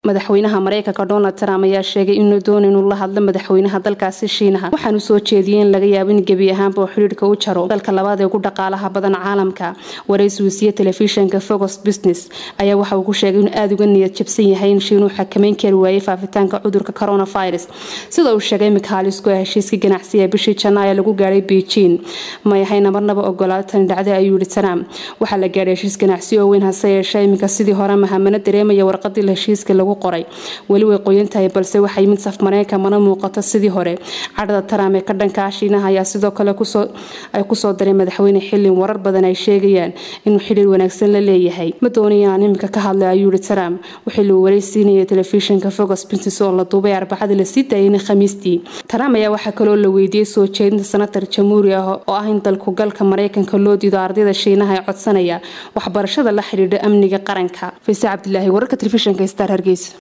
madaxweynaha mareykanka donald trump ayaa sheegay inuu doona inuu la hadlo madaxweynaha dalkaasi shiinaha waxaanu soo jeediyey in laga yaabo in gebi ahaanba uu xidhiirka u jaro dalka labaad ee ugu dhaqaalaha badan caalamka waraysiisiye telefishinka focus business ayaa waxa uu ku sheegay inuu aada uga niyad jabsan yahay in shiinuhu xakameyn kari waayay faafitaanka cudurka coronavirus sida uu sheegay mikhaalisku ee heshiiska ganacsiga bishii janaayo lagu gaadhay beijing may ahayna marnaba ogolaado tani dhacday ayuu yihi trump waxaa la gaadhay heshiis ganacsi oo weyn hase yeeshee iminka sidii hore mahamano dareemaya warqadii heshiiska lagu qoray weli way qoyan tahay balse waxay mid saf mareykan mana muuqato sidii hore cadhada trump ee ka dhankaa shiinaha ayaa sidoo kale ay kusoo daray madaxweyne xilin warar badan ay sheegayaan inuu xidhiir wanaagsan la leeyahay ma doonaya aan iminka ka hadlay ayuu yihi trump wixii luu waraysiinayay telefishinka focus business oo la duubay arbacadii lasii daayay khamiistii trump ayaa waxaa kaloo la weydiiyey soo jeedinta senatar jamhuuri ah oo ah in dalku galka mareykanka loo diido ardayda shiinaha ee codsanaya waxbarashada la xidhiidha amniga qaranka fayse cabdilaahi wararka telefishinka star hargeysa